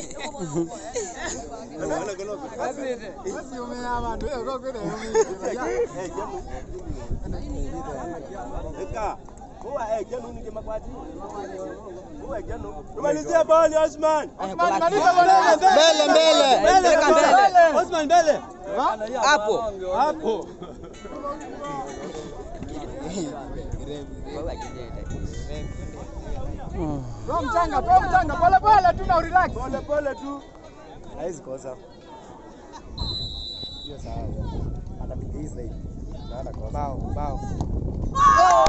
Tumalizia bali Osman. Mbele mbele. Peleka mbele. Osman mbele. Hapo. Hapo. Toa mchanga, toa mchanga, pole pole tu na urelax. Pole pole tu. Haizi kosa. Hiyo sawa. Atapiga hii zaidi. Na hata kosa. Bao, bao.